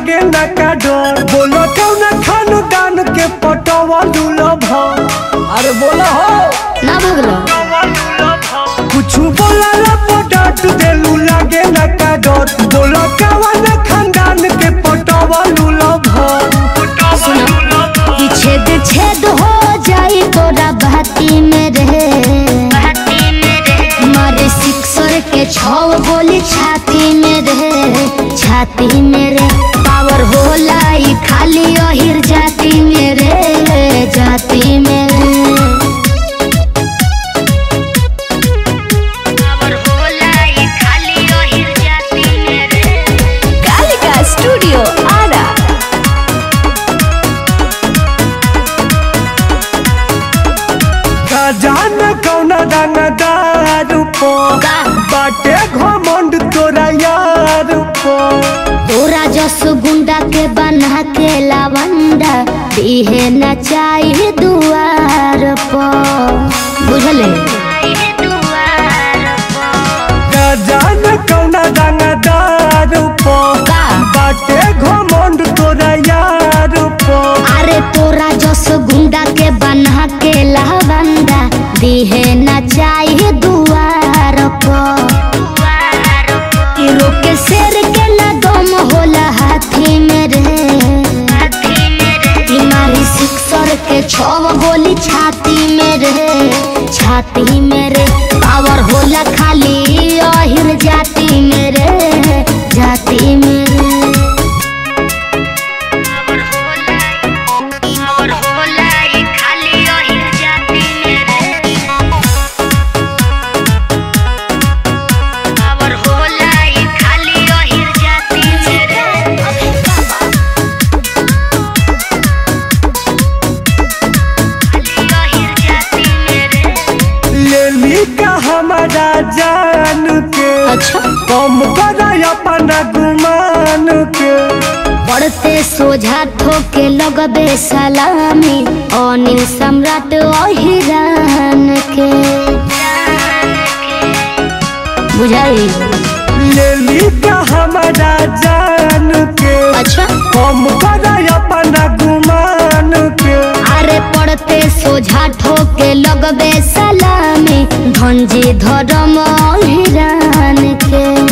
लागे ना का डर बोलो कौन खानदान के पटवा लूलब अरे बोला हो ना भगलो कुछ बोला ला पटट देलू लागे ना का डर बोलो कौन खानदान के पटवा लूलब सुनो कि छेद छेद हो जाए तोरा बाती में रहे मारे सिक्सर के छौ गोली छाती में रहे छाती में रे पावर होला ई खाली अहिर जाती में रे जाती में रे पावर होला ई खाली अहिर जाती में रे कालिका स्टूडियो आरा का जान कौन रंगदार पो का बाटे घमंड तोरा यार पो तोरा जस गुंडा के बना के लवंडा दिहे न चाहिए दुआर पर बुझले का जान कौन रंगदार पो का बाटे घमंड तोरा यार पो अरे तोरा जस गुंडा के बना के लवंडा दिहे न चाहिए दुआर पर कि रोके शेर के न दम होला हाथी में रे बीमारी सिक्सर के छव गोली छाती में रे छाती में रे पावर होला खाली अहिर जाती में रे जाती में रे पावर होला ई खाली अहिर जाती में रे पावर होला ई खाली अहिर जाती में रे ले ली का हमारा जान के अच्छा कम कर अपना गुमान के पढ़ते सोझा ठोके लगबे सलामी अनिल सम्राट अहिरान के बुझाई ले ली का हमारा जान के अच्छा कम कर अपना गुमान के अरे पढ़ते सोझा ठोके लगबे सलामी धनजी धर्म अहिरान के